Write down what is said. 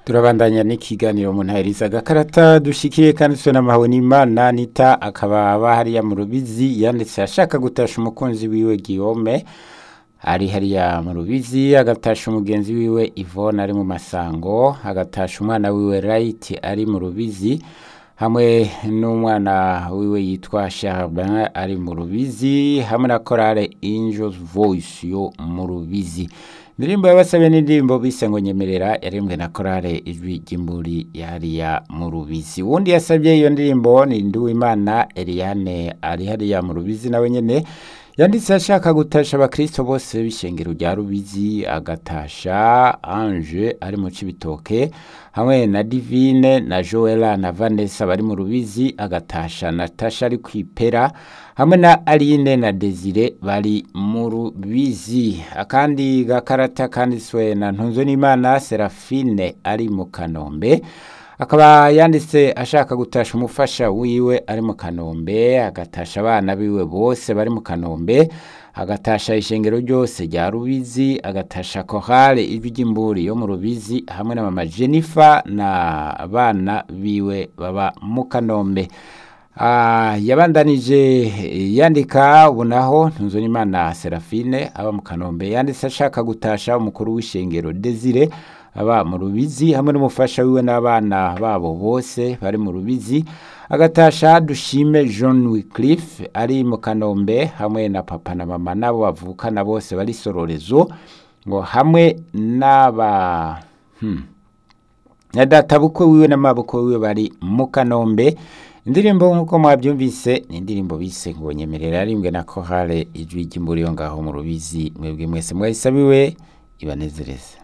turabandanya n'ikiganiro mu ntahiriza agakarata dushikiye kandi twe n'amahawe n'imana nita akaba aba hariya mu rubizi yanditse ashaka gutasha umukunzi wiwe Guillaume ari hariya mu rubizi agatasha umugenzi wiwe Yvonne ari mu masango agatasha umwana wiwe Right ari mu rubizi hamwe n'umwana wiwe yitwa Charbin ari mu rubizi hamwe na korale Angels Voice yo mu rubizi indirimbo yabasabye n'indirimbo bise ngo nyemerera yarembwe na korale ijwi ry'imburi yariya mu rubizi uwundi yasabye iyo ndirimbo ni Nduwimana Eliane ari hariya mu rubizi nawe nyene yanditse ashaka gutasha abakristo bose b'ishengero rya rubizi agatasha ange ari mu cibitoke hamwe na divine na joela na vanessa bari mu rubizi agatasha natasha ari kwipera hamwe na aline na desire bari mu rubizi akandi gakarata kanditswe na ntunzo n'imana serafine ari mu kanombe akaba yanditse ashaka gutasha umufasha wiwe ari mu kanombe agatasha abana biwe bose bari mu kanombe agatasha ishengero ryose rya rubizi agatasha korale ijwi ry'imburi yo mu rubizi hamwe na mama jennifer na abana biwe baba mu kanombe Ah, yabandanije yandika ubu naho ntunzo n'imana serafine aba mu kanombe yanditse ashaka gutasha umukuru w'ishengero desire aba mu rubizi hamwe n'umufasha wiwe n'abana babo bose bari mu rubizi agatasha dushime John Wycliffe ari mu kanombe hamwe na papa na mama nabo bavukana bose bari sororezo ngo hamwe n'aba hmm. na data bukwe wiwe n'amabukwe wiwe bari mu kanombe indirimbo nk'uko mwabyumvise ni indirimbo bise ngo nyemerera arimbwe na kohale ijwi ry'imburi yo ngaho mu rubizi mwebwe mwese mwayisabiwe ibanezereze